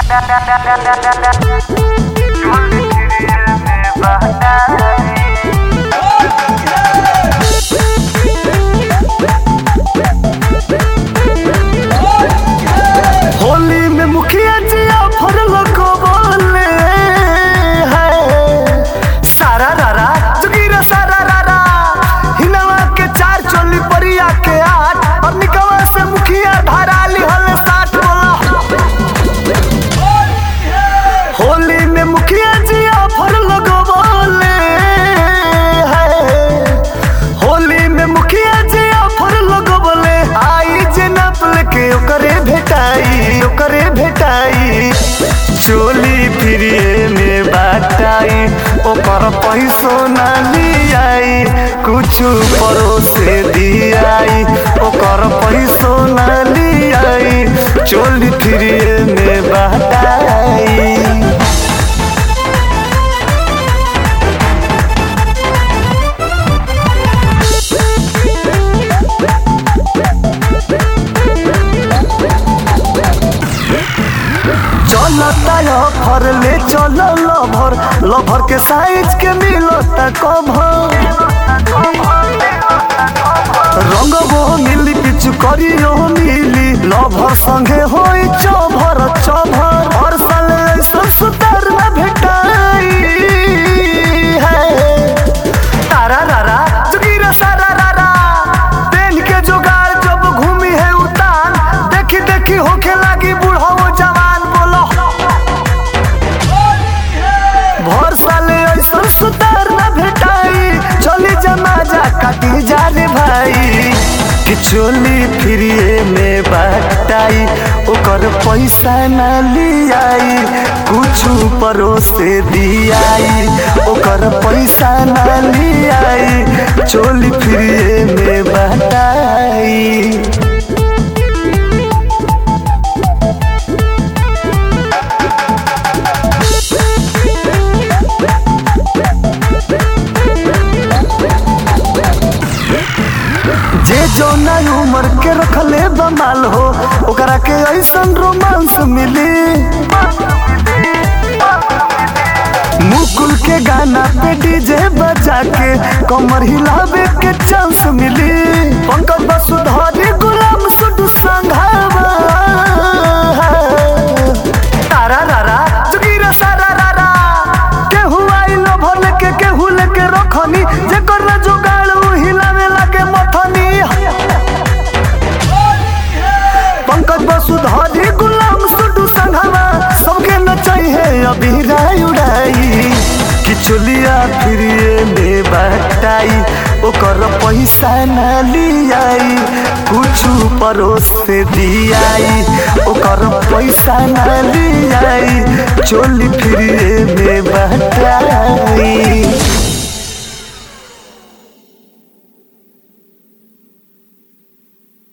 होली में मुखिया जी ऑफर लगवले है सारा रारा जुगीरा सारा रारा हिनवा के चार चोली परिया के आठ और निकवा से मुखिया धराली हले साठ बोला होली में मुखिया जी ऑफर लगवले है होली में मुखिया जी ऑफर लगवले आई जे नपल के ओकरे भेटाई ओकरे भेटाई चोली फ्रीए में बाटाई ओकर पैसो ना लियाई कुछ परोसे दियाई ओकर पैसो ना लियाई चोली फ्रीए में बाटाई चलता ऑफर ले चल लभर लभर के साइज के मिलता कभर रंग वो मिली पिचु करियो मिली लभर संगे होई चभर चभर हर साल ऐसा सुतार न भेटाई है तारा रारा जुगीरा सारा रारा पेन के जुगाड़ जब घूमी है उतान देखी देखी होखे लागी बूढ़ो जवान बोलो भर साले ऐसा सुतार न भेटाई चली जमा जा काटी जा रे भाई कि चोली फ्रीए में बाटाई ओकर पैसा न लियाई कुछ परोसे दियाई ओकर पैसा न लियाई चोली फ्रीए में बाटाई जे जो नई उम्र के रखले बमाल हो ओकरा के ऐसन रोमांस मिली मुकुल के गाना पे डीजे बजा के कमर हिलावे के चांस मिली पंकज वसुधारी गुलाम सुडू संघावा तारा रारा जुगीरा सारा रारा केहू आई लो भले के केहू लेके रखनी जेकर ना जुगाड़ उ हिलावे लागे मथनी पंकज वसुधारी गुलाम सुडू संघावा सबके नचाई है अभी राय उड़ाई कि चुलिया फ्रीए में बाटाई ओकर पैसा न लियाई कुछ परोस से दियाई ओकर पैसा न लियाई चोली फ्रीए में बाटाई